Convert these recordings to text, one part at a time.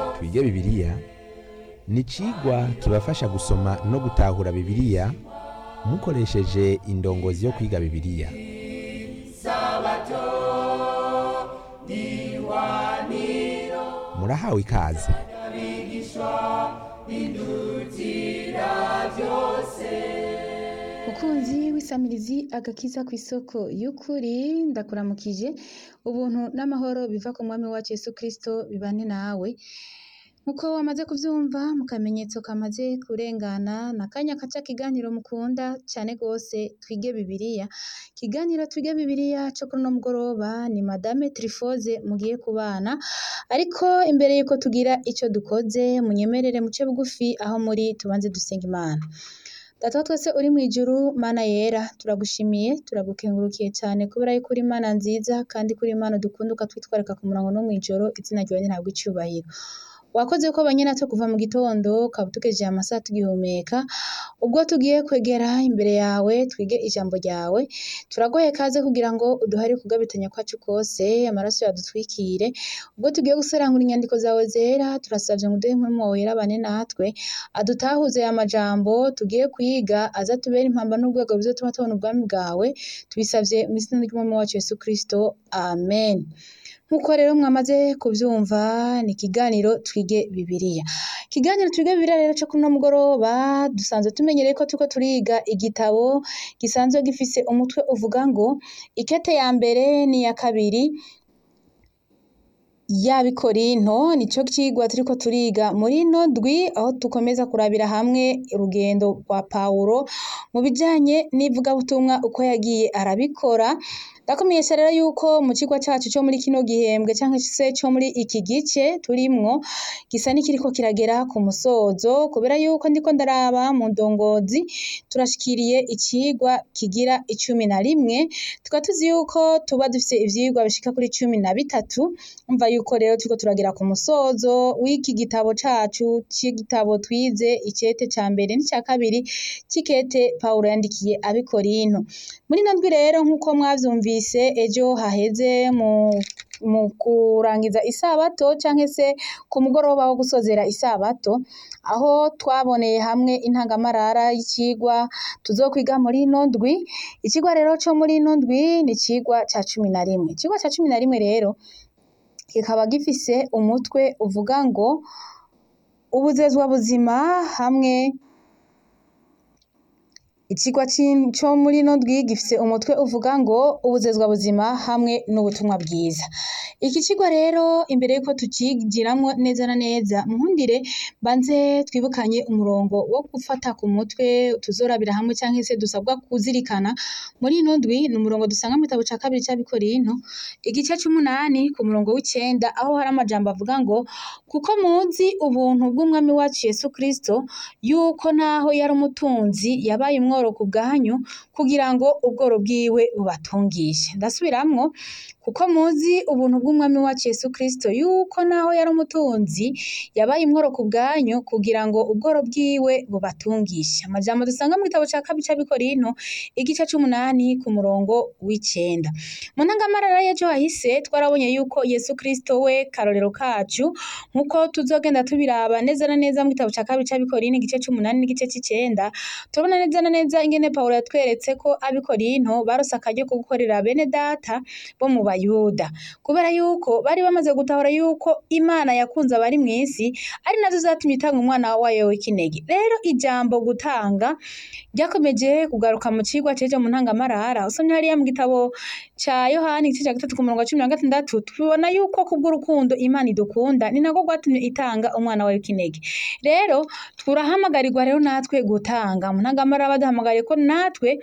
twige bibiliya ni icigwa kibafasha gusoma no gutahura bibiliya mukoresheje indongozi yo kwiga bibiliya murahawe ikaze mukunzi w'isamirizi agakiza ku isoko y'ukuri ndakuramukije ubuntu n'amahoro biva ku mwami wacu Yesu Kristo bibane nawe nkuko wamaze kuvyumva mu kamenyetso kamaze kurengana na kanya kaca kiganiro mukunda cane gose twige bibiliya kiganiro twige bibiliya co kuri uno mugoroba ni madame Trifoze mugiye kubana ariko imbere yuko tugira ico dukoze munyemerere muce bugufi aho muri tubanze dusenga imana Data wa twese uri mw'ijuru mana yera turagushimiye turagukengurukiye cane kubera yuko uri imana nziza kandi kuri imana dukunda ukatwitwarika ku murango no mw'ijoro izina ryawe ntihabwe icubahiro wakoze ko abanye natwe kuva mu gitondo ukaba utugejeje amasaha tugihumeka ubwo tugiye kwegera imbere yawe twige ijambo ryawe turagoye kaze kugira ngo uduharire kugabitanya kwacu kose amaraso yadutwikire ubwo tugiye guserangura inyandiko zawe zera turasavye ngo uduhe impwemu wawe wera abane natwe adutahuze aya majambo tugiye kwiga aza tubere impamba n'urwego bizotuma tubona ubwami bwawe tubisavye mw'izina ry'umwami wacu Yesu Kristo amen Nkuko rero mwamaze kuvyumva ni ikiganiro twige bibiliya ikiganiro twige bibiliya rero co kuno mugoroba dusanzwe tumenyereye ko turiko turiga igitabo gisanzwe gifise umutwe uvuga ngo ikete ya mbere n'iya kabiri y'abikorinto nico cigwa turiko turiga muri ino ndwi aho dukomeza kurabira hamwe urugendo rwa Pawulo mu bijanye n'ivugabutumwa uko yagiye arabikora ndakumenyesha rero yuko mu cigwa cacu co muri kino gihembwe canke se co muri iki gice turimwo gisa n'ikiriko kiragera ku musozo kubera yuko ndiko ndaraba mu ndongozi turashikiriye icigwa kigira icumi na rimwe tukaba tuzi yuko tuba dufise ivyigwa bishika kuri cumi na bitatu umva yuko rero turiko turagera ku musozo w'iki gitabo cacu c'igitabo twize icete ca mbere n'ica kabiri c'ikete Pawulo yandikiye abikorinto muri ino ndwi rero nk'uko mwavyumvise ejo haheze mu mu kurangiza isabato canke se ku mugoroba wo gusozera isabato aho twaboneye hamwe intangamarara y'icigwa tuzokwiga muri ino ndwi icigwa rero co muri ino ndwi ni icigwa ca cumi na rimwe icigwa ca cumi na rimwe rero kikaba gifise umutwe uvuga ngo ubuzezwa buzima hamwe Icigwa co muri ino ndwi gifise umutwe uvuga ngo ubuzezwa buzima hamwe n'ubutumwa bwiza. Iki cigwa rero imbere yuko tucigiramwo neza na neza munkundire mbanze twibukanye umurongo wo gufata ku mutwe tuzorabira hamwe canke se dusabwa kuzirikana muri ino ndwi ni umurongo dusanga mu gitabo ca kabiri c'abikorinto igice c'umunani ku murongo w'icenda aho hari amajambo avuga ngo kuko muzi ubuntu bw'umwami wacu Yesu Kristo yuko naho yari umutunzi yabaye umworo ku bwanyu kugira ngo ubworo bwiwe bubatungishe ndasubiramwo kuko muzi ubuntu bw'umwami wacu Yesu Kristo yuko naho yari umutunzi yabaye umworo ku bwanyu kugira ngo ubworo bwiwe bubatungishe amajambo dusanga mu gitabo ca kabiri c'abikorinto igice c'umunani ku murongo w'icenda mu ntangamarara y'ejo hahise twarabonye yuko Yesu Kristo we karorero kacu nkuko tuzogenda tubiraba neza na neza mu gitabo ca kabiri c'abikorinto igice c'umunani n'igice c'icenda turabona neza na neza ingene Pawulo yatweretse ko abikorinto barose akaryo ko gukorera bene data bo mu bayuda kubera yuko bari bamaze gutahura yuko Imana yakunze abari mw'isi ari nazo zatumye itanga umwana wayo w'ikinege rero ijambo gutanga ryakomeje kugaruka mu cigwa cejo mu ntangamarara usomye hariya mu gitabo ca Yohani igice ca gatatu ku murongo wa cumi na gatandatu tubona yuko kubw'urukundo Imana idukunda ni nagwo rwatumye itanga umwana wayo w'ikinege rero turahamagarirwa rero natwe gutanga mu ntangamarara baduhamagariye ko natwe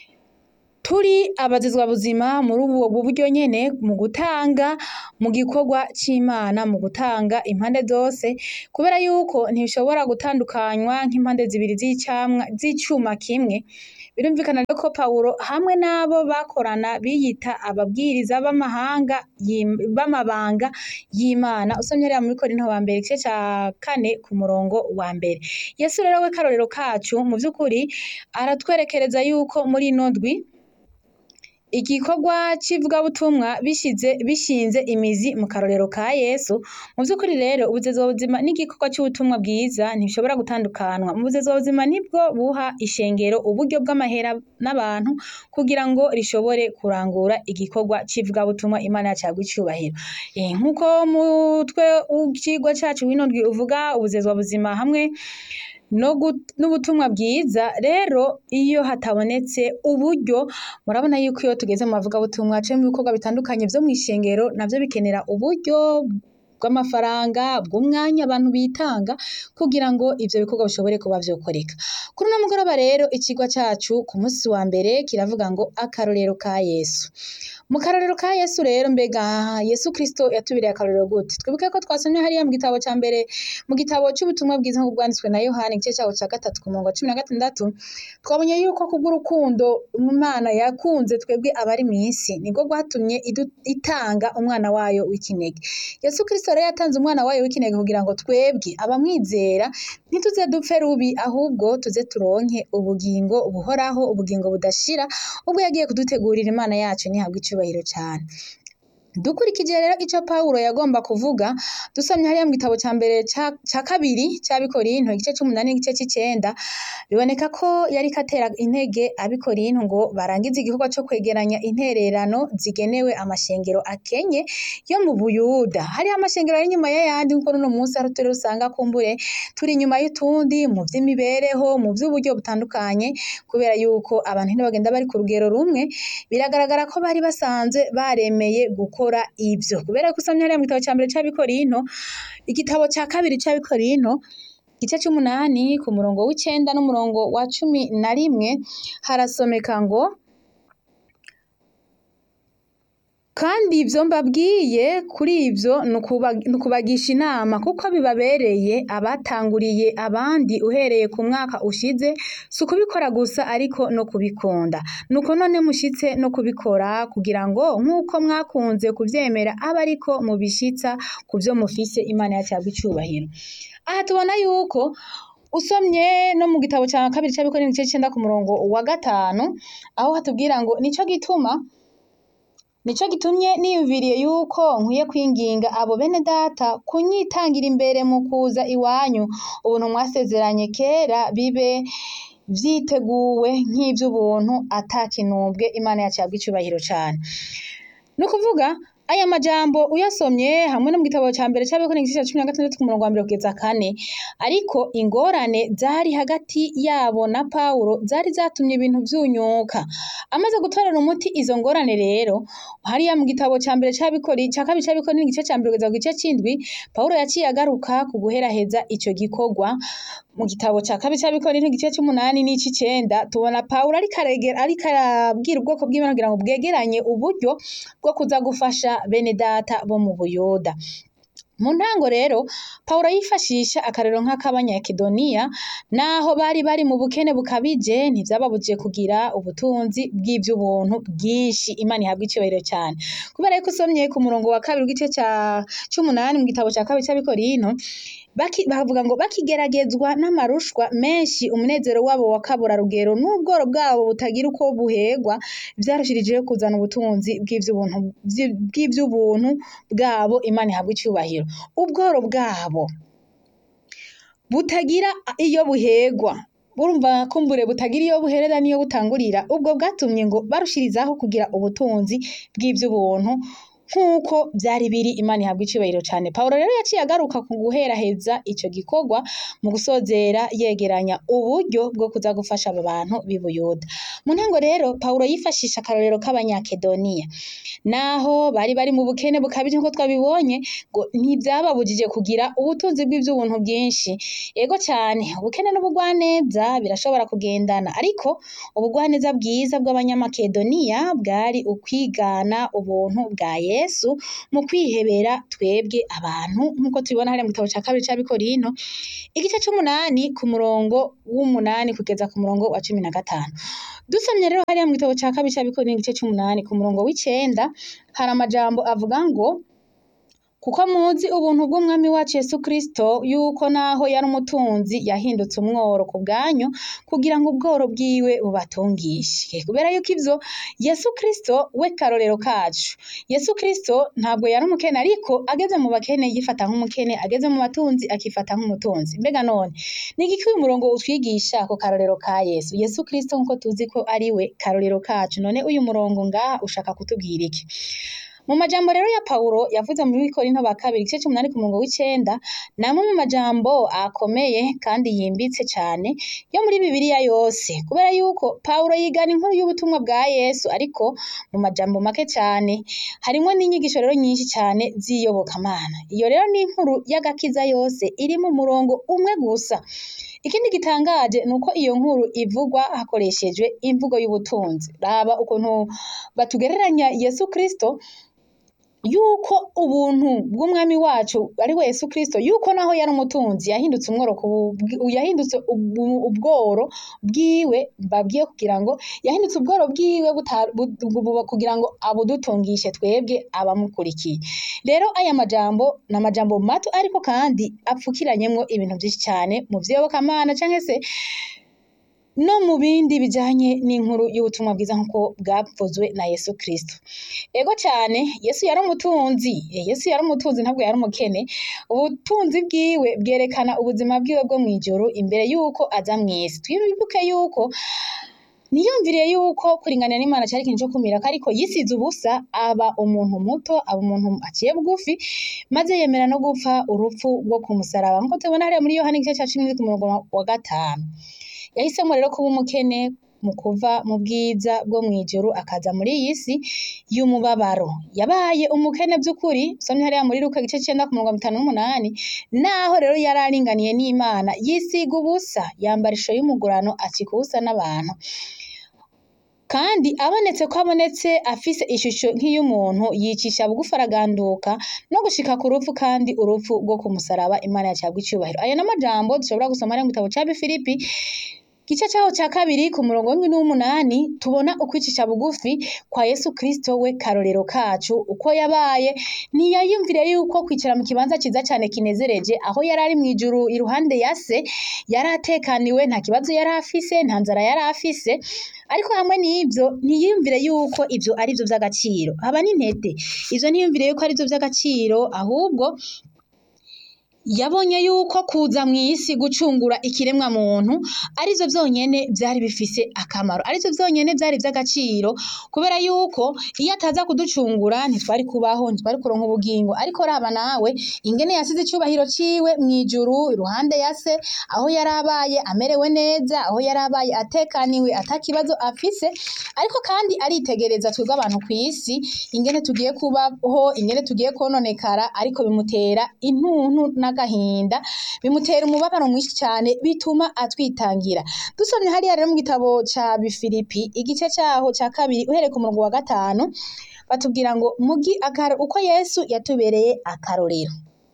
turi abazizwa buzima muri ubu buryo nyene mu gutanga mu gikorwa c'Imana mu gutanga impande zose kubera yuko ntishobora gutandukanywa nk'impande zibiri z'icamwa z'icuma kimwe birumvikana rero ko Pawulo hamwe n'abo bakorana biyita ababwiriza b'amahanga b'amabanga y'Imana usomye hariya muri Korinto wa mbere igice ca kane ku murongo wa mbere Yesu rero we karorero kacu mu vy'ukuri aratwerekereza yuko muri ino ndwi igikorwa c'ivugabutumwa bishize bishinze imizi mu karorero ka Yesu mu vy'ukuri rero ubuzezwa buzima n'igikorwa c'ubutumwa bwiza ntibishobora gutandukanwa mu buzezwa buzima nibwo buha ishengero uburyo bw'amahera n'abantu kugira ngo rishobore kurangura igikorwa c'ivugabutumwa Imana yacu ihabwe icubahiro Eh, nk'uko mutwe w'icigwa cacu w'ino ndwi uvuga ubuzezwa buzima hamwe no gu- n'ubutumwa bwiza rero iyo hatabonetse uburyo murabona yuko iyo tugeze mu mavugabutumwa canke mu bikorwa bitandukanye vyo mw'ishengero navyo bikenera uburyo bw'amafaranga bw'umwanya abantu bitanga kugira ngo ivyo bikorwa bishobore kuba vyokoreka kuri uno mugoroba rero icigwa cacu ku musi wa mbere kiravuga ngo akarorero ka Yesu mu karorero ka Yesu rero mbega Yesu Kristo yatubiriye akarorero gute twibuke ko twasomye hariya mu gitabo ca mbere mu gitabo c'ubutumwa bwiza nk'uko bwanditswe na Yohani igice cawo ca gatatu ku murongo wa cumi na gatandatu twabonye yuko kubw'urukundo Imana yakunze twebwe abari mw'isi nibwo rwatumye idu- itanga umwana wayo w'ikinege Yesu Kristo rero yatanze umwana wayo w'ikinege kugira ngo twebwe abamwizera ntituze dupfe rubi ahubwo tuze turonke ubugingo buhoraho ubugingo budashira ubwo yagiye kudutegurira Imana yacu ntihabwe icubahiro cane dukurikije rero ico Pawulo yagomba kuvuga dusomye hariya mu gitabo ca mbere ca ca kabiri c'abikorinto igice c'umunani n'igice c'icenda biboneka ko yariko atera intege abikorinto ngo barangize igikorwa co kwegeranya intererano zigenewe amashengero akenye yo mu Buyuda hariho amashengero ari inyuma y'ayandi nkuko n'uno munsi hari uturere usanga kumbure turi inyuma y'utundi mu vy'imibereho mu vy'uburyo butandukanye kubera yuko abantu ntibagenda bari ku rugero rumwe biragaragara ko bari basanzwe baremeye gukora ivyo kubera ko usomye hariya mu gitabo ca mbere c'abikorinto igitabo ca kabiri c'abikorinto igice c'umunani ku murongo w'icenda n'umurongo wa cumi na rimwe harasomeka ngo kandi ivyo mbabwiye kuri ivyo ni ukuba- ni ukubagisha inama kuko bibabereye abatanguriye abandi uhereye ku mwaka ushize si ukubikora gusa ariko no kubikunda nuko none mushitse no kubikora kugira ngo nk'uko mwakunze kuvyemera abe ariko mubishitsa ku vyo mufise Imana yacu ihabwe icubahiro aha tubona yuko usomye no mu gitabo ca kabiri c'abikorinto igice c'icenda ku murongo wa gatanu aho hatubwira ngo nico gituma Nico gitumye niyumviriye yuko nkwiye kwinginga abo bene data kunyitangira imbere mu kuza iwanyu ubuntu mwasezeranye kera bibe vyiteguwe nk'ivy'ubuntu ata kinubwe Imana yacu ihabwe icubahiro cane ni ukuvuga aya majambo uyasomye hamwe no mu gitabo ca mbere c'abikorinto igice ca cumi na gatandatu ku murongo wa mbere kugeza kane ariko ingorane zari hagati yabo na Pawulo zari zatumye ibintu vyunyuka amaze gutorera umuti izo ngorane rero hariya mu gitabo ca mbere c'abikori ca kabiri c'abikorinto igice ca mbere kugeza ku gice c'indwi Pawulo yaciye agaruka ku guheraheza ico gikorwa mu gitabo ca kabiri c'abikorinto igice c'umunani n'ic'icenda tubona Pawulo ariko aregera ariko arabwira ubwoko bw'Imana kugira ngo bwegeranye uburyo bwo kuza gufasha bene data bo mu Buyuda mu ntango rero Pawulo yifashisha akarero nk'akabanyakedoniya naho bari bari mu bukene bukabije ntivyababujije kugira ubutunzi bw'ivy'ubuntu bwinshi Imana ihabwe icubahiro cane kubera yuko usomye ku murongo wa kabiri w'igice ca c'umunani mu gitabo ca kabiri c'abikorinto baki, bavuga ngo bakigeragezwa n'amarushwa menshi umunezero wabo wa kaburarugero n'ubworo bwabo butagira uko buhegwa vyarushirijeho kuzana ubutunzi bw'ivy'ubuntu vyi- bw'ivy'ubuntu bwabo Imana ihabwe icubahiro ubworo bwabo butagira iyo buhegwa urumva kumbure butagira iyo buherera n'iyo butangurira ubwo bwatumye ngo barushirizaho kugira ubutunzi bw'ivy'ubuntu nk'uko vyari biri Imana ihabwe icubahiro cane Pawulo rero yaciye agaruka ku guheraheza ico gikorwa mu gusozera yegeranya uburyo bwo kuza gufasha abo bantu b'i Buyuda mu ntango rero Pawulo yifashisha akarorero k'abanyakedoniya naho bari bari mu bukene bukabije nk'uko twabibonye ngo ntivyababujije kugira ubutunzi bw'ivy'ubuntu bwinshi ego cane ubukene n'ubugwaneza birashobora kugendana ariko ubugwaneza bwiza bw'abanyamakedoniya bwari ukwigana ubuntu bwa Yesu mu kwihebera twebwe abantu nk'uko tubibona hariya mu gitabo ca kabiri c'abikorinto igice c'umunani ku murongo w'umunani kugeza ku murongo wa cumi na gatanu dusomye rero hariya mu gitabo ca kabiri c'abikorinto igice c'umunani ku murongo w'icenda hari amajambo avuga ngo kuko muzi ubuntu bw'umwami wacu Yesu Kristo yuko naho yari umutunzi yahindutse umworo ku bwanyu kugira ngo ubworo bwiwe bubatungishe kubera yuko ivyo Yesu Kristo we karorero kacu Yesu Kristo ntabwo yari umukene ariko ageze mu bakene yifata nk'umukene ageze mu batunzi akifata nk'umutunzi mbega none ni igiki uyu murongo utwigisha ku karorero ka Yesu Yesu Kristo nkuko tuzi ko ari we karorero kacu none uyu murongo ngaha ushaka kutubwira iki mu majambo rero ya Pawulo yavuze mu Bikorinto ba kabiri igice c'umunani ku murongo w'icenda namwe mu majambo akomeye kandi yimbitse cane yo muri Bibiliya yose kubera yuko Pawulo yigana inkuru y'ubutumwa bwa Yesu ariko mu majambo make cane harimwo n'inyigisho rero nyinshi cane z'iyobokamana iyo rero ni inkuru y'agakiza yose iri mu murongo umwe gusa ikindi gitangaje ni uko iyo nkuru ivugwa hakoreshejwe imvugo y'ubutunzi raba ukuntu batugereranya Yesu Kristo yuko ubuntu bw'umwami wacu ari we Yesu Kristo yuko naho yari umutunzi yahindutse umworo ku- yahindutse ubu- ubworo bwiwe babwiye kugira ngo yahindutse ubworo bwiwe buta- bu- bu- kugira ngo abudutungishe twebwe abamukurikiye rero aya majambo ni amajambo mato ariko kandi apfukiranyemwo ibintu vyinshi cane mu vyiyobokamana canke se no mu bindi bijanye n'inkuru y'ubutumwa bwiza nk'uko bwavuzwe na Yesu Kristo ego cane Yesu yari umutunzi Eh, Yesu yari umutunzi ntabwo yari umukene ubutunzi bwiwe bwerekana ubuzima bwiwe bwo mw'ijuru imbere yuko aza mw'isi twibuke yuko niyumviriye yuko kuringanira n'Imana cari ikintu co kumirako ariko yisize ubusa aba umuntu muto aba umuntu aciye bugufi maze yemera no gupfa urupfu rwo ku musaraba nkuko tubona hariya muri Yohana igice ca cumi n'indwi ku murongo wa gatanu yahisemwo rero kuba umukene mu kuva mu bwiza bwo mw'ijuru akaza muri iyi si y'umubabaro yabaye umukene vy'ukuri usomye hariya muri Luka igice c'icenda ku murongo wa bitanu n'umunani naho rero yari aringaniye n'Imana yisiga ubusa yambara isho y'umugurano acika ubusa n'abantu kandi abonetse ko abonetse afise ishusho nk'iy'umuntu yicisha bugufi araganduka no gushika ku rupfu kandi urupfu rwo ku musaraba Imana yacabwa icubahiro ayo n'amajambo dushobora gusoma ari mu gitabo ca Bifilipi igice caho ca kabiri ku murongo w'indwi n'uw'umunani tubona ukwicisha bugufi kwa Yesu Kristo we karorero kacu uko yabaye ntiyayumvire yuko kwicara mu kibanza ciza cane kinezereje aho yari ari mw'ijuru iruhande ya se yari atekaniwe nta kibazo yari afise nta nzara yari afise ariko hamwe n'ivyo ntiyiyumvire yuko ivyo ari vyo vy'agaciro haba n'intete ivyo ntiyumvire yuko ari vyo vy'agaciro ahubwo yabonye yuko kuza mw'isi gucungura ikiremwa muntu arivyo vyonyene vyari bifise akamaro arivyo vyonyene vyari vy'agaciro kubera yuko iyo ataza kuducungura ntitwari kubaho ntitwari kuronka ubugingo ariko raba nawe ingene yasize icubahiro ciwe mw'ijuru iruhande ya se aho yari abaye amerewe neza aho yari abaye atekaniwe ata kibazo afise ariko kandi aritegereza twebwe abantu kw'isi ingene tugiye kubaho ingene tugiye kononekara ariko bimutera intuntu n'agahinda bimutera umubabaro mwinshi cane bituma atwitangira dusomye hariya rero mu gitabo ca Bifilipi igice caho ca kabiri uhereye ku murongo wa gatanu batubwira ngo mugi akaro uko Yesu yatubereye akarorero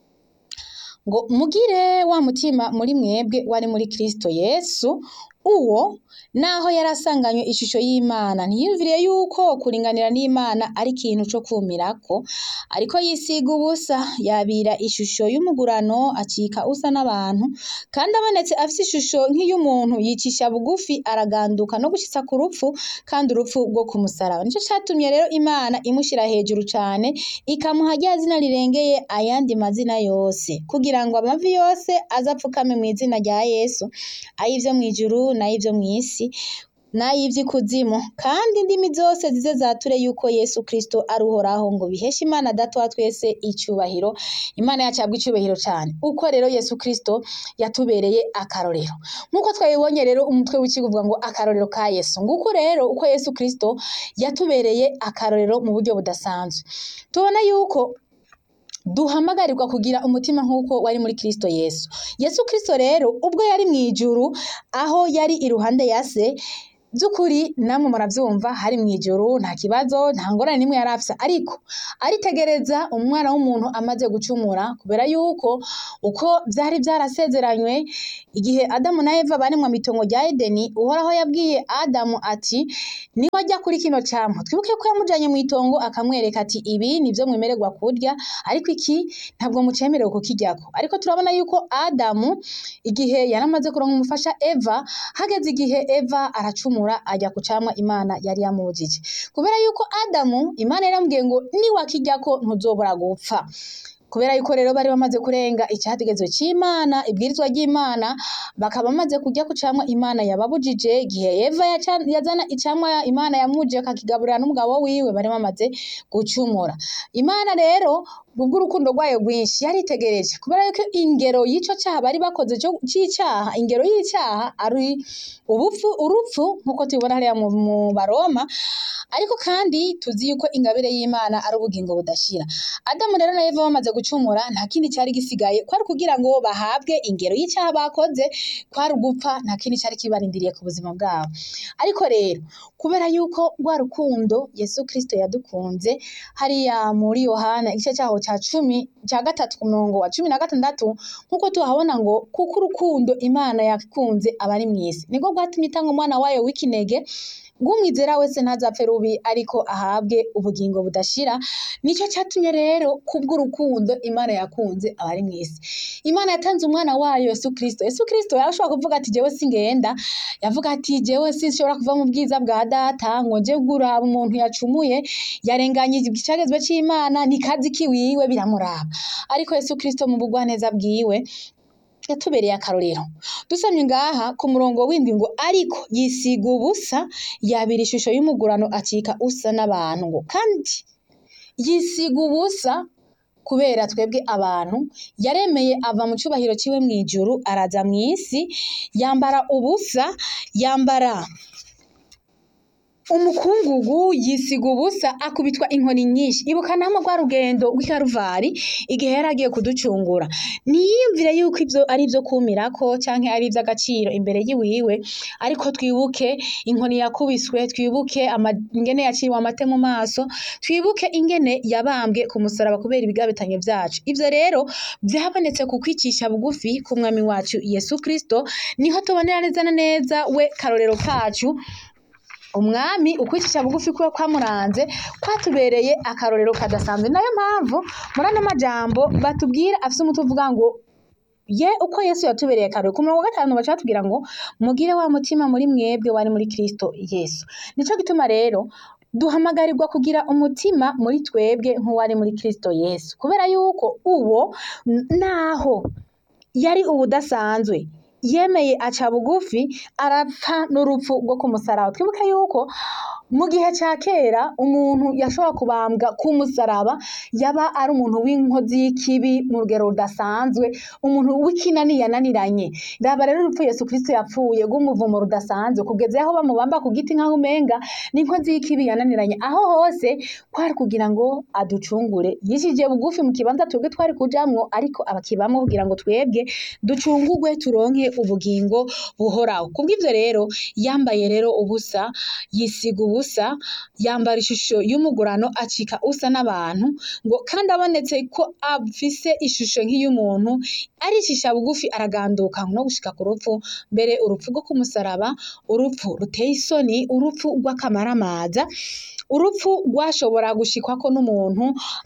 ngo mugire wa mutima muri mwebwe wari muri Kristo Yesu uwo naho yari asanganywe ishusho y'Imana ntiyumviriye yuko kuringanira n'Imana ari ikintu co kumirako ariko yisiga ubusa yabira ishusho y'umugurano acika usa n'abantu kandi abonetse afise ishusho nk'iy'umuntu yicisha bugufi araganduka no gushitsa ku rupfu kandi urupfu rwo ku musaraba nico catumye rero Imana imushira hejuru cane ikamuha rya zina rirengeye ayandi mazina yose kugira ngo amavi yose aze apfukame mw'izina rya Yesu ay'ivyo mw'ijuru n'ay'ivyo mw'isi n'ay'ivy'ikuzimu kandi indimi zose zize zature yuko Yesu Kristo ari uhoraho ngo biheshe Imana Data wa twese icubahiro Imana yacu ihabwe icubahiro cane uko rero Yesu Kristo yatubereye akarorero nk'uko twabibonye rero umutwe w'ikigo uvuga ngo akarorero ka Yesu nguko rero uko Yesu Kristo yatubereye akarorero mu buryo budasanzwe tubona yuko duhamagarirwa kugira umutima nk'uko wari muri Kristo Yesu Yesu Kristo rero ubwo yari mw'ijuru aho yari iruhande ya se by'ukuri namwe murabyumva hari mu ijoro nta kibazo nta ngorane n'imwe yari afise ariko aritegereza umwana w'umuntu amaze gucumura kubera yuko uko byari byarasezeranywe igihe adamu na eva bari mu mitongo rya edeni uhoraho yabwiye adamu ati niba ajya kuri kino cyampa twibuke ko yamujyanye mu itongo akamwereka ati ibi nibyo mwemererwa kurya ariko iki ntabwo mucemerewe kukiryako ariko turabona yuko adamu igihe yaramaze kuronka umufasha eva hageze igihe eva aracumura ajya ku camwa imana yari yamubujije kubera yuko adamu imana yaramubwiye ngo niwakiryako ntuzobora gupfa kubera yuko rero bari bamaze kurenga icyategezo cy'imana ibwirizwa ry'imana bakaba bamaze kujya ku camwa imana yababujije igihe eva yaca- yazana icamwa imana yamuje akakigaburira n'umugabo wiwe bari bamaze gucumura imana rero kubw'urukundo rwayo rwinshi yaritegereje kubera yuko ingero y'ico cyaha bari bakoze cyo- c'icyaha ingero y'icyaha ari ubupfu urupfu nk'uko tubibona hariya mu mu baroma ariko kandi tuzi yuko ingabire y'imana ari ubugingo budashira adamu rero na eva bamaze gucumura nta kindi cyari gisigaye kwari kugira ngo bahabwe ingero y'icyaha bakoze kwari ugupfa nta kindi cyari kibarindiriye ku buzima bwabo ariko rero kubera yuko rwa rukundo yesu kirisito yadukunze hariya muri yohana igice cyaho cya cumi cya gatatu ku murongo wa cumi na gatandatu nk'uko tuhabona ngo kuko urukundo imana yakunze abari mu isi niko rwatumye itanga umwana wayo w'ikinege ng'umwizera wese ntazapfe rubi ariko ahabwe ubugingo budashira nicyo cyatumye rero kubw'urukundo imana yakunze abari mu isi imana yatanze umwana wayo yesu kirisito yesu kirisito yarashobora kuvuga ati jewe singenda yavuga ati jewe sinshobora kuva mu bwiza bwa data ngo nje guraba umuntu yacumuye yarenganye icagezwe c'imana ni kazi kiwiwe biramuraba ariko yesu kirisito mu bugwaneza bwiwe yatubereye akarorero dusomye ngaha ku murongo w'indwi ngo ariko yisiga ubusa yabira ishusho y'umugurano acika usa n'abantu ngo kandi yisiga ubusa kubera twebwe abantu yaremeye ava mu cyubahiro ciwe mu ijuru araza mu isi yambara ubusa yambara umukungugu yisiga ubusa akubitwa inkoni nyinshi ibuka namo rwa rugendo rw'ikaruvari igihe yari agiye kuducungura niyumvire yuko ibyo ari ibyo kumirako canke ari iby'agaciro imbere yiwiwe ariko twibuke inkoni yakubiswe twibuke ama- ingene yaciwe amate mu maso twibuke ingene yabambwe ku musaraba kubera ibigabitanyo vyacu ivyo rero vyabonetse ku kwicisha bugufi k'umwami wacu yesu kristo niho tubonera neza na neza we karorero kacu umwami ukwicisha bugufi kuba kwamuranze kwatubereye akarorero kadasanzwe nayo mpamvu muri ano majambo batubwira afise umutwe uvuga ngo ye uko yesu yatubereye akarorero ku murongo wa gatanu baca batubwira ngo mugire wa mutima muri mwebwe wari muri kristo yesu nico gituma rero duhamagarirwa kugira umutima muri twebwe nk'uwari muri kristo yesu kubera yuko uwo n- naho yari ubudasanzwe yemeye aca bugufi arapfa n'urupfu rwo ku musaraba twibuke yuko mu gihe cya kera umuntu yashobora kubambwa ku musaraba yaba ari umuntu w'inkozi y'ikibi mu rugero rudasanzwe umuntu w'ikinani yananiranye raba rero urupfu yesu kirisito yapfuye rw'umuvumo rudasanzwe kugeza aho bamubamba ku giti nk'aho umenga n'inkozi y'ikibi yananiranye aho hose kwari kugira ngo aducungure yishije bugufi mu kibanza twebwe twari kujamwo ariko abakibamwo kugira ngo twebwe ducungurwe turonke ubugingo buhoraho kubw'ivyo rero yambaye rero ubusa yisiga ubusa yambara ishusho y'umugurano acika usa n'abantu ngo kandi abonetse ko afise ishusho nk'iy'umuntu aricisha bugufi araganduka no gushika ku rupfu mbere urupfu rwo kumusaraba urupfu ruteye isoni urupfu rw'akamaramaza urupfu rwashobora gushikwako n'umuntu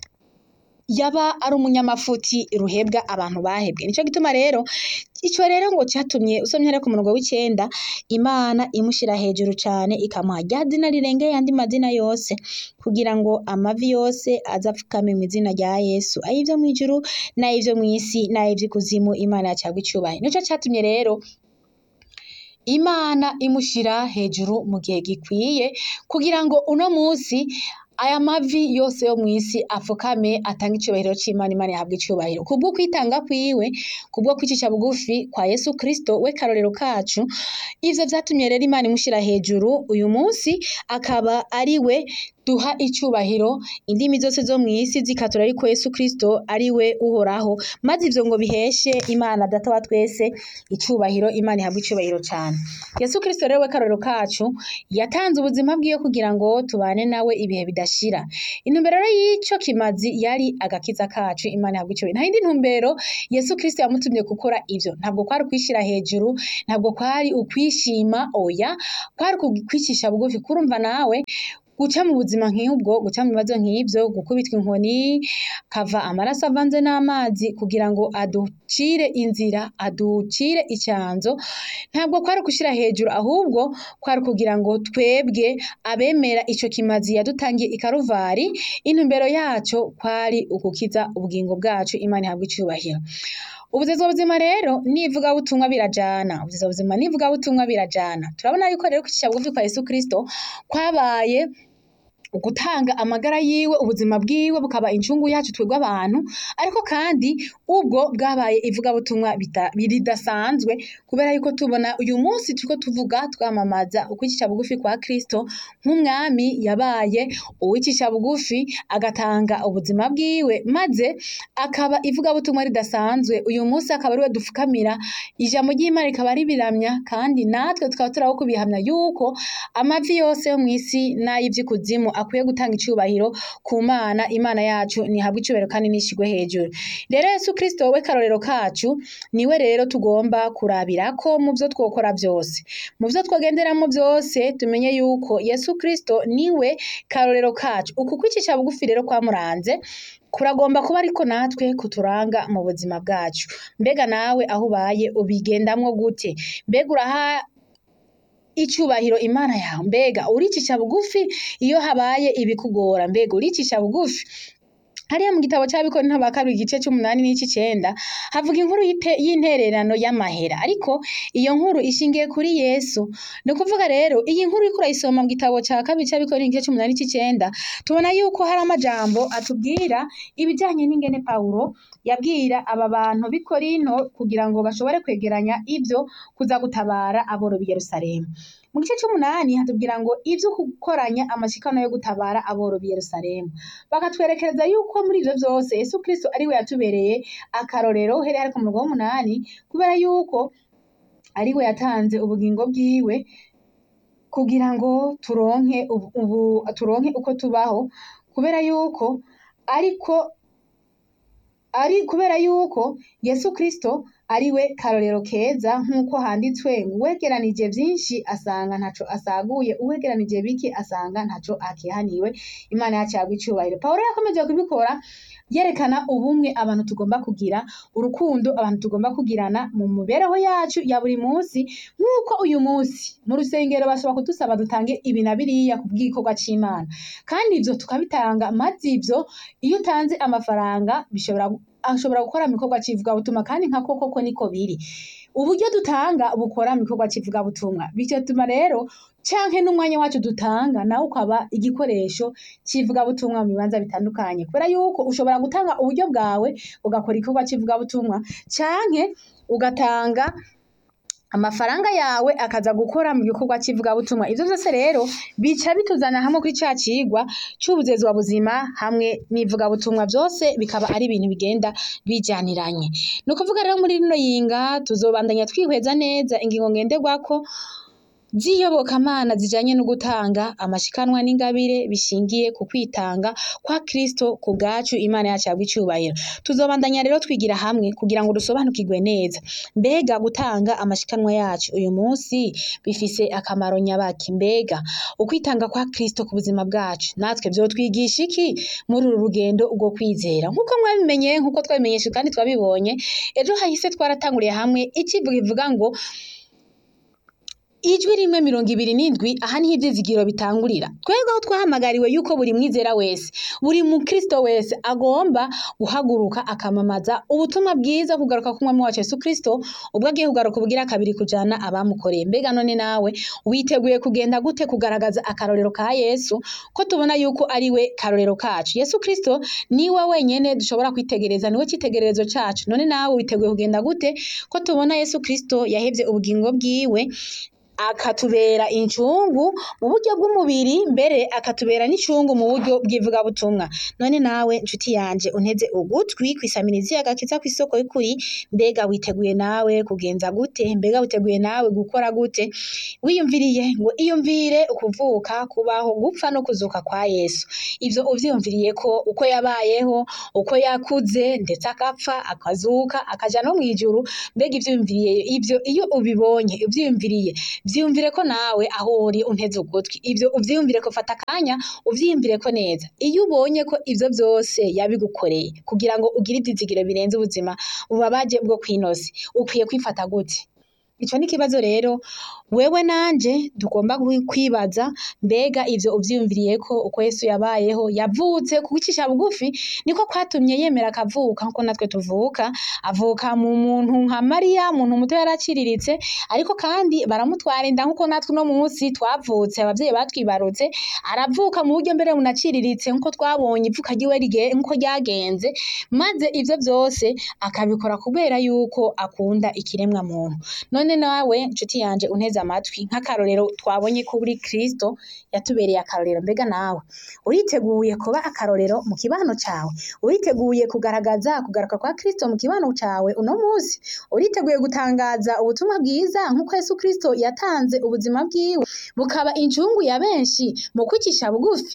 yaba ari umunyamafuti ruhebwa abantu bahebwe nico gituma rero ico rero ngo catumye usomye rero ku murongo w'icenda imana imushira hejuru cane ikamuha rya zina rirengeye andi mazina yose kugira ngo amavi yose azapfukame mu izina rya yesu ay'ivyo mw'ijuru n'ay'ivyo mw'isi n'ay'ivy'ikuzimu imana yacagwa icubahiro nico catumye rero imana imushira hejuru mu gihe gikwiye kugira ngo uno musi aya mavi yose yo mw'isi apfukame atange icubahiro c'imana imana yahabwa icubahiro kubwo kwitanga kwiwe kubwo kwicisha bugufi kwa yesu kristo we karorero kacu ivyo vyatumye rero imana imushira hejuru uyu musi akaba ari we duha icubahiro indimi zose zo mw'isi zikatura ariko Yesu Kristo ari we uhoraho maze ivyo ngo biheshe Imana data wa twese icubahiro Imana ihabwe icubahiro cane Yesu Kristo rero we karorero kacu yatanze ubuzima bwiwe kugira ngo tubane nawe ibihe bidashira intumbero rero y'ico kimazi yari agakiza kacu Imana ihabwe icubahiro nta yindi ntumbero Yesu Kristo yamutumye gukora ivyo ntabwo kwari ukwishira hejuru ntabwo kwari ukwishima oya kwari ukwicisha bugufi kurumva nawe guca mu buzima nk'ubwo guca mu bibazo nk'ivyo gukubitwa inkoni kava amaraso avanze n'amazi kugira ngo aducire inzira aducire icanzo ntabwo kwari gushira hejuru ahubwo kwari kugira ngo twebwe abemera ico kimazi yadutangiye i Karuvari intumbero yaco kwari ugukiza ubugingo bwacu Imana ihabwe icubahiro ubuzezwa buzima rero n'ivugabutumwa birajana ubuzezwa buzima n'ivugabutumwa birajana turabona yuko rero kwicisha bugufi kwa Yesu Kristo kwabaye gutanga amagara yiwe ubuzima bwiwe bukaba incungu yacu twebwe abantu ariko kandi ubwo bwabaye ivugabutumwa bita- ridasanzwe kubera yuko tubona uyu munsi turiko tuvuga twamamaza ukwicisha bugufi kwa Kristo nk'umwami yabaye uwicisha bugufi agatanga ubuzima bwiwe maze akaba ivugabutumwa ridasanzwe uyu munsi akaba ariwe dufukamira ijambo ry'Imana rikaba ribiramya kandi natwe tukaba turaho kubihamya yuko amavi yose yo mw'isi n'ay'ivy'ikuzimu akwiye gutanga icubahiro ku Mana Imana yacu nihabwe icubahiro kandi nishigwe hejuru rero Yesu Kristo we karorero kacu niwe rero tugomba kurabirako mu vyo twokora vyose mu vyo twogenderamo vyose tumenye yuko Yesu Kristo niwe karorero kacu uku kwicisha bugufi rero kwamuranze kuragomba kuba ariko natwe kuturanga mu buzima bwacu mbega nawe aho ubaye ubigendamwo gute mbega uraha icubahiro Imana yawe mbega uricisha bugufi iyo habaye ibikugora mbega uricisha bugufi hariya mu gitabo c'abikorinto ba kabiri igice c'umunani n'ic'icenda havuga inkuru y'ite- y'intererano y'amahera ariko iyo nkuru ishingiye kuri Yesu ni ukuvuga rero iyi nkuru uriko urayisoma mu gitabo ca kabiri c'abikorinto igice c'umunani n'ic'icenda tubona yuko hari amajambo atubwira ibijanye n'ingene Pawulo yabwira aba bantu b'i Korinto kugira ngo bashobore kwegeranya ivyo kuza gutabara aboro b'i Yerusalemu mu gice c'umunani hatubwira ngo ivyo gukoranya amashikano yo gutabara aboro b'i Yerusalemu bakatwerekereza yuko muri ivyo vyose Yesu Kristo ari we yatubereye akarorero uhereye ari ku murongo w'umunani kubera yuko ari we yatanze ubugingo bwiwe kugira ngo turonke ubu, ubu turonke uko tubaho kubera yuko ariko ari kubera yuko Yesu Kristo ari we karorero keza nk'uko handitswe ngo uwegeranije vyinshi asanga ntaco asaguye uwegeranije bike asanga ntaco akihaniwe Imana yacu yagwa icubahiro Pawulo yakomeje kubikora yerekana ubumwe abantu tugomba kugira urukundo abantu tugomba kugirana mu mibereho yacu ya buri munsi nk'uko uyu munsi mu rusengero bashobora kudusaba dutange ibi na biriya ku bw'igikorwa c'Imana kandi ivyo tukabitanga maze ivyo iyo utanze amafaranga bishobora gu- ashobora gukora mu gikorwa c'ivugabutumwa kandi nka koko ko niko biri uburyo dutanga bukora mu gikorwa c'ivugabutumwa bigatuma rero canke n'umwanya wacu dutanga nawe ukaba igikoresho c'ivugabutumwa mu bibanza bitandukanye kubera yuko ushobora gutanga uburyo bwawe ugakora igikorwa c'ivugabutumwa canke ugatanga amafaranga yawe akaza gukora mu gikorwa c'ivugabutumwa ivyo vyose rero bica bituzana hamwe kuri ca cigwa c'ubuzezwa buzima hamwe n'ivugabutumwa vyose bikaba ari ibintu bigenda bijaniranye ni ukuvuga rero muri rino yinga tuzobandanya twihweza neza ingingo ngenderwako z'iyobokamana zijanye no gutanga amashikanwa n'ingabire bishingiye ku kwitanga kwa Kristo ku bwacu Imana yacu yabwa icubahiro tuzobandanya rero twigira hamwe kugira ngo dusobanukirwe neza mbega gutanga amashikanwa yacu uyu munsi bifise akamaro nyabaki mbega ukwitanga kwa Kristo ku buzima bwacu natwe vyotwigisha iki muri uru rugendo rwo kwizera nk'uko mwabimenye nk'uko twabimenyeshe kandi twabibonye ejo hahise twaratanguriye hamwe icivuga ivuga ngo ijwi rimwe mirongo ibiri n'indwi aha niho ivyizigiro bitangurira twebwe aho twahamagariwe yuko buri mwizera wese buri mukristo wese agomba guhaguruka akamamaza ubutumwa bwiza kugaruka k'umwami wacu Yesu Kristo ubwo agiye kugaruka ubugira kabiri kujana abamukoreye mbega none nawe witeguye kugenda gute kugaragaza akarorero ka Yesu ko tubona yuko ari we karorero kacu Yesu Kristo niwe wenyene dushobora kwitegereza niwe citegererezo cacu none nawe witeguye kugenda gute ko tubona Yesu Kristo yahevye ubugingo bwiwe akatubera incungu mu buryo bw'umubiri mbere akatubera n'icungu mu buryo bw'ivugabutumwa none nawe nshuti yanje unteze ugutwi kwisamirizi agakiza kw'isoko y'ukuri mbega witeguye nawe kugenza gute mbega witeguye nawe gukora gute wiyumviriye ngo iyumvire ukuvuka kubaho gupfa no kuzuka kwa Yesu ivyo uvyiyumviriye ko uko yabayeho uko yakuze ndetse akapfa akazuka akaja no mw'ijuru mbega ivyiyumviriye ivyo iyo ubibonye uvyiyumviriye vyiyumvire ko nawe aho uri unteze ugutwi ivyo uvyiyumvire ko fata akanya uvyiyumvire ko neza iyo ubonye ko ivyo vyose yabigukoreye kugira ngo ugire ivyizigiro birenze ubuzima bubabaje bwo kw'inosi ukwiye kwifata gute ico ni ikibazo rero wewe nanje tugomba kwibaza mbega ivyo uvyiyumviriye ko uko Yesu yabayeho yavutse kwicisha bugufi niko kwatumye yemera akavuka nkuko natwe tuvuka avuka mu muntu nka Mariya muntu muto yaraciriritse ariko kandi baramutwara inda nkuko natwe uno munsi twavutse abavyeyi batwibarutse aravuka mu buryo mbere bunaciriritse nkuko twabonye ivuka ryiwe rige- nkuko ryagenze maze ivyo vyose akabikora kubera yuko akunda ikiremwa muntu none nawe nshuti yanje unteze amatwi nk'akarorero twabonye kuri Kristo yatubereye akarorero mbega nawe uriteguye kuba akarorero mu kibano cawe uriteguye kugaragaza kugaruka kwa Kristo mu kibano cawe uno munsi uriteguye gutangaza ubutumwa bwiza nk'uko Yesu Kristo yatanze ubuzima bwiwe bukaba incungu ya benshi mu kwicisha bugufi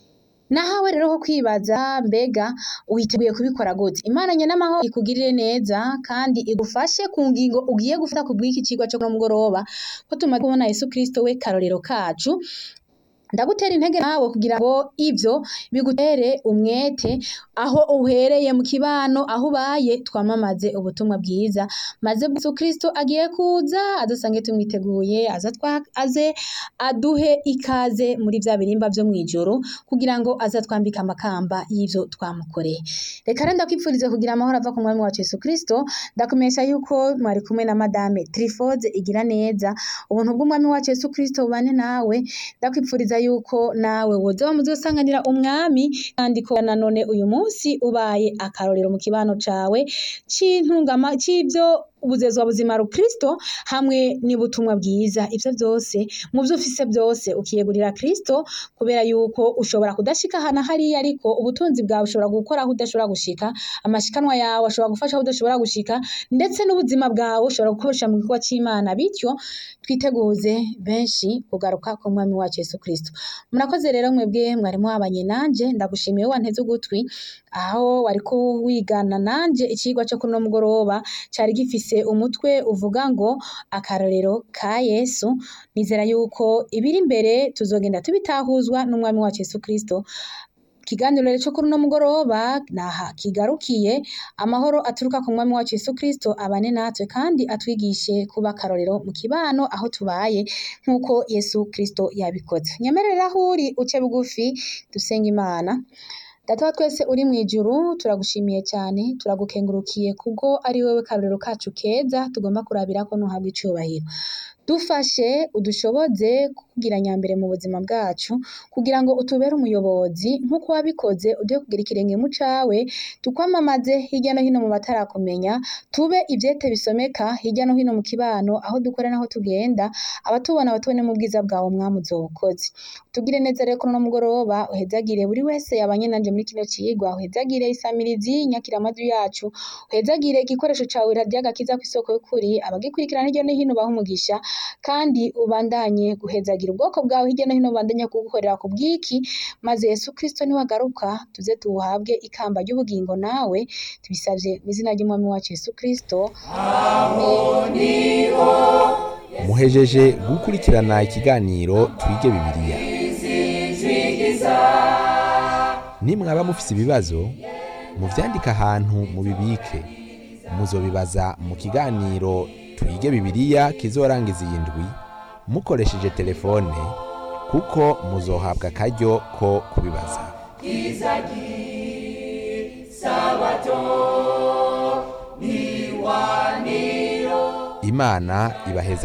nahawe rero ho kwibaza mbega witeguye kubikora gute imana nyenamahoro ikugirire neza kandi igufashe ku ngingo ugiye gufata ku bw'iki cigwa co kuno mugoroba ko tumaze kubona Yesu Kristo we karorero kacu ndagutera intege nawe kugira ngo ivyo bigutere umwete aho uhereye mu kibano aho ubaye twamamaze ubutumwa bwiza maze Yesu Kristo agiye kuza adusange tumwiteguye aza twa- aze aduhe ikaze muri vya birimba vyo mw'ijuru kugira ngo aza twambike amakamba y'ivyo twamukoreye reka rero ndakwipfurize kugira amahoro ava ku mwami wacu Yesu Kristo ndakumenyesha yuko mwari kumwe na madame Trifoze igira neza ubuntu bw'umwami wacu Yesu Kristo bubane nawe ndakwipfuriza yuko nawe woza muzosanganira umwami kandi ko nanone uyu munsi ubaye akarorero mu kibano cawe c'intungama c'ivyo ubuzezwa buzima rukristo hamwe n'ubutumwa bwiza ivyo vyose mu vyo ufise byose ukiyegurira Kristo kubera yuko ushobora kudashika hana hariya ariko ubutunzi bwawe ushobora gukora aho udashobora gushika amashikanwa yawe ashobora gufasha aho udashobora gushika ndetse n'ubuzima bwawe ushobora gukoresha mu gikorwa c'Imana bityo twiteguze benshi kugaruka ku mwami wacu Yesu Kristo murakoze rero mwebwe mwari mwabanye nanje ndagushimiye wanteze ugutwi aho wariko wigana nanje icigwa co kuno mugoroba cari gifise umutwe uvuga ngo akarorero ka Yesu nizera yuko ibiri imbere tuzogenda tubitahuzwa n'umwami wacu Yesu Kristo ikiganiro rero co kuri uno mugoroba naha kigarukiye amahoro aturuka ku mwami wacu Yesu Kristo abane natwe kandi atwigishe kuba akarorero mu kibano aho tubaye nk'uko Yesu Kristo yabikoze nyemerera aho uri uce bugufi dusenge Imana Data wa twese uri mw'ijuru turagushimiye cyane turagukengurukiye kubwo ari wewe karorero kacu keza tugomba kurabirako ntuhabwa icubahiro dufashe udushoboze kukugira nyambere mu buzima bwacu kugira ngo utubere umuyobozi nk'uko wabikoze uduhe kugira ikirenge mu cawe tukwamamaze hirya no hino mu batarakumenya tube ivyete bisomeka hirya no hino mu kibano aho dukora n'aho tugenda abatubona batubone mu bwiza bwawe mwami uzobukoze tugire neza rero kuri uno mugoroba uhezagire buri wese yabanye nanje muri kino cigwa uhezagire isamirizi nyakira amajwi yacu uhezagire igikoresho cawe ry'agakiza kw'isoko y'ukuri abagikurikirana hirya no hino baha umugisha kandi ubandanye guhezagira ubwoko bwawe hirya no hino ubandanye kugukorera ku bwiki maze Yesu Kristo niwagaruka tuze tuwuhabwe ikamba ry'ubugingo nawe tubisavye mu izina ry'umwami wacu Yesu Kristo muhejeje gukurikirana ikiganiro twige bibiliya nimwaba mufise ibibazo muvyandike ahantu mubibike muzobibaza mu kiganiro twige bibiliya kizorangiza iyi ndwi mukoresheje telefone kuko muzohabwa akaryo ko kubibaza imana ibaheza